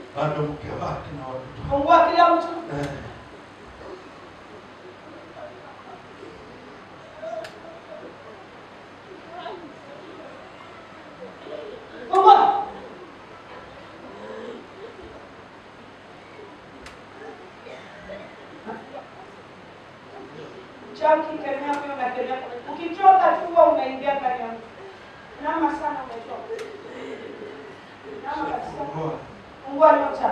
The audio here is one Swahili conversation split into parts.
bado mke wake na watoto Fungua kila mtu. eh, Fungua. Chaki kemea huyo na kemea. Ukichoka tu huwa unaingia ndani ya mtu. Nama sana umechoka. Nama kabisa. fungua. Fungua nyota.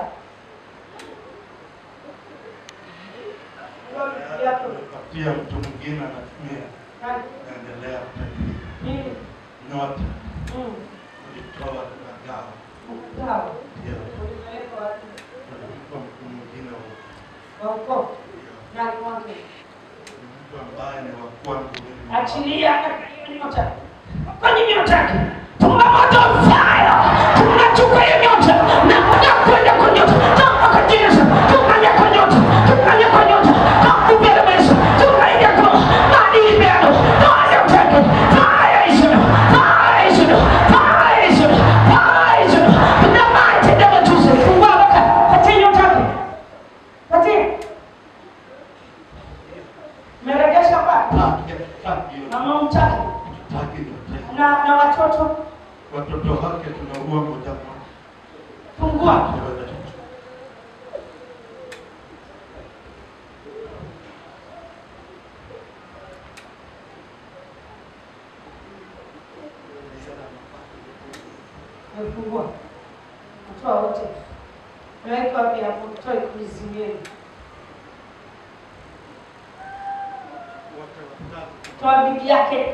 Fungua vitu vyako. Patia mtu mwingine anatumia Nani? naendelea kutajiri Nini? nyota Mm. ulitoa tunagawa Sawa. ndio Ulipeleka wapi? tunampa mtu mwingine huo. Wa ukoo. Ndio. Nani wake? Ni mtu ambaye ni wa kwangu mimi. Achilia hiyo nyota. Kwenye nyota yake. Funga moto fire. Tunachukua hiyo nyota na tunakwenda kwa nyota. Toka kwa Yesu. Tunaingia kwa nyota. Tunaingia kwa nyota. Toka mbele Yesu. Tunaingia kwa maadili yako. Toa nyota yake. Fire is on. Fire is on. Fire is on. Fire is on. In the mighty name of Jesus. Fungua baka. Patia nyota yake. Patia. Meregesha wapi? Taki, taki hiyo. Mama mtaki. Taki nyota hiyo. Na na watoto Watoto wake tunaua moja moja. fungua. Fungua. Toa wote. Weka wapi hapo? Toe kuizimieni. Wote watatu. Toa bibi yake.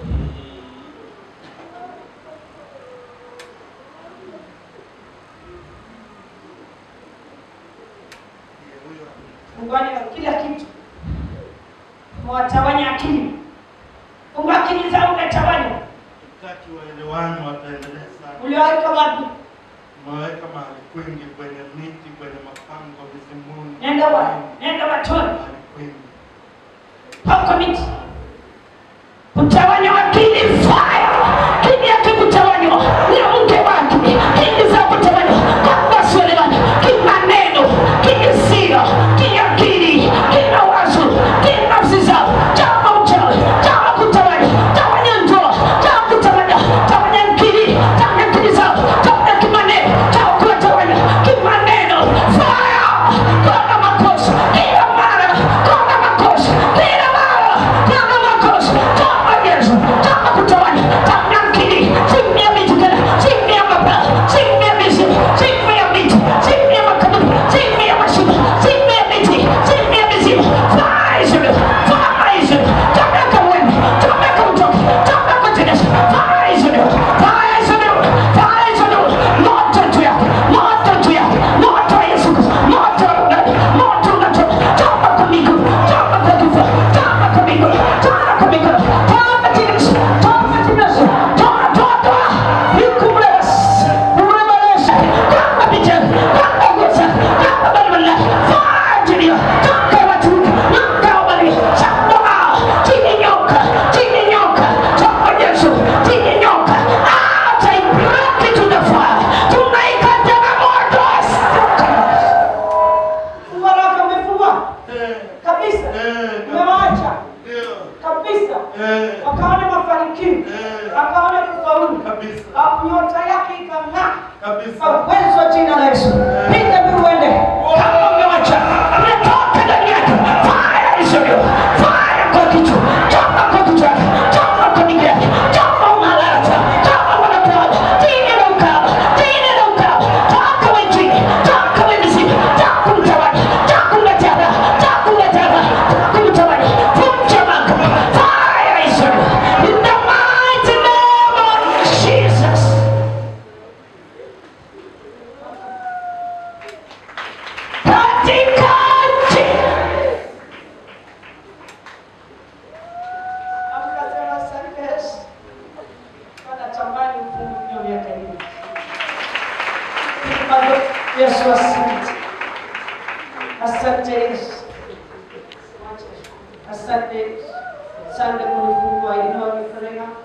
Ndiye huyo Funguani kila kitu. Mwatawanya akili. Fungua akili zao umetawanya. Hatutaki waelewane, wataendelea sana. Uliwaweka wapi? Umeweka mahali kwingi, kwenye miti, kwenye mapango, vizimuni. Nenda wa, nenda watoe. Mahali kwingi. Pako miti. Kutawanya akili fire. Kini yake kutawanywa. Na mke wake. Kini za kutawanywa. Kwa kuelewana. Kimaneno. Kihisia. Kiakili. Kina wazo. Kinafsi zao. Chama uchawi. Chama kutawanya. Tawanya ndoa. Chama kutawanya. Tawanya akili. Tawanya akili zao. Tawanya kimaneno. Chama kuwatawanya. Kimaneno. Fire. Kwa makosa. Kila mara. Kwa makosa. Kila mara. Kwa makosa. Chama Yesu. Chama kutawanya. Tawanya akili. Chini ya miti tena. Chini ya mabaa. Chini ya mizimu. Chini ya miti. Chini ya makaburi. Chini ya mashimo. Chini ya miti. Chini ya mizimu. Fire. Fire. Tameka wewe. Tameka mtoke. Tameka tena. Fire. Fire. Fire. Moto juu yako. Moto juu yako. Moto wa Yesu Kristo. Moto wa ndani. Moto unatoka. Toka kwa miguu. Toka kwa kifua. Toka kwa miguu. Toka kwa miguu. Toka Yesu. Toka Yesu. Toka toka toka. Nikumres. Umrebalesha. Kama bijana. Kama gosa. Kama balbala. Fire. Toka watu. Toka wabali. Chapa. Chini nyoka. Chini nyoka. Toka Yesu. Chini nyoka. Ah, taibaki tunafaa. Tunaikata na moto. Waraka umefungwa Eh, kabisa. eh, Umewaacha ndio. kabisa. Eh, Wakaona mafanikio. eh, Wakaona kufaulu. kabisa. Ah, Nyota yake ikang'aa. Kabisa. Kwa uwezo wa jina la Yesu. Piga mbiu uende. Kama umewacha. Umetoka ndani yake. Fire is on you. Fire kwa kichwa. Choma kwa kichwa. Choma kwa miguu yake. Choma umalata. Choma wanapenda. Tini na ukaba. Tini na ukaba. Toka we chini. Toka we mizimu. Toka mtawanya. Toka mtawanya. Toka mtawanya. Toka mtawanya. Vunja maka. Fire is on you. In the mighty name of Jesus. Katika jina Akasema asante Yesu. Wanatamani ufunguliwe miaka hii. Bado Yesu asante. Asante Yesu. Asante Yesu. Asante kunifungua inua mikono yako.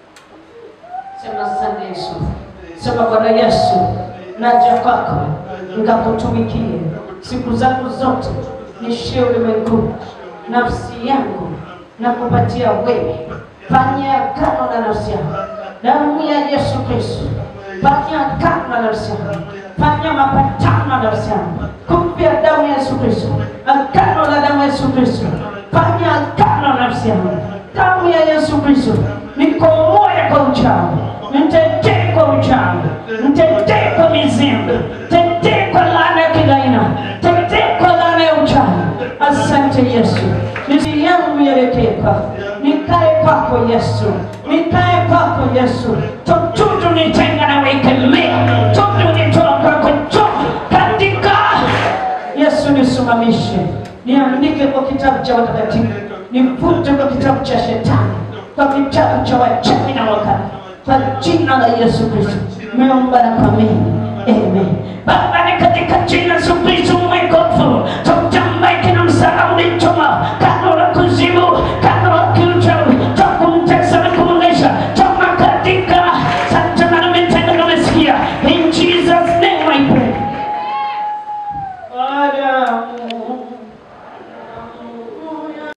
Sema asante Yesu. Sema Bwana Yesu. Naja kwako. nikakutumikie siku zangu zote, nishie ulimwenguni. Nafsi yangu nakupatia wewe, fanya agano na nafsi yangu, damu ya Yesu Kristo, fanya agano na nafsi yangu, fanya mapatano na nafsi yangu kupitia damu ya Yesu Kristo, agano la damu ya Yesu Kristo, fanya agano na nafsi yangu, damu ya Yesu Kristo, nikomoe kwa uchawi, nitetee kwa uchawi, nitetee kwa mizimu, tetee kwa laana ya kila aina, tetee kwa laana ya uchawi. Asante Yesu, misi yangu ielekee kwako, nikae kwako Yesu, nikae kwako Yesu, chochote nitenga na wekemea, chochote nitoa kwako, chochote katika Yesu nisimamishe, niandike kwa kitabu cha watakatifu, nifute kwa kitabu cha shetani, kwa kitabu cha wachawi na wakala, kwa jina la Yesu Kristo nimeomba na kuamini, amen. Baba, ni katika jina la Yesu Kristo mwekofu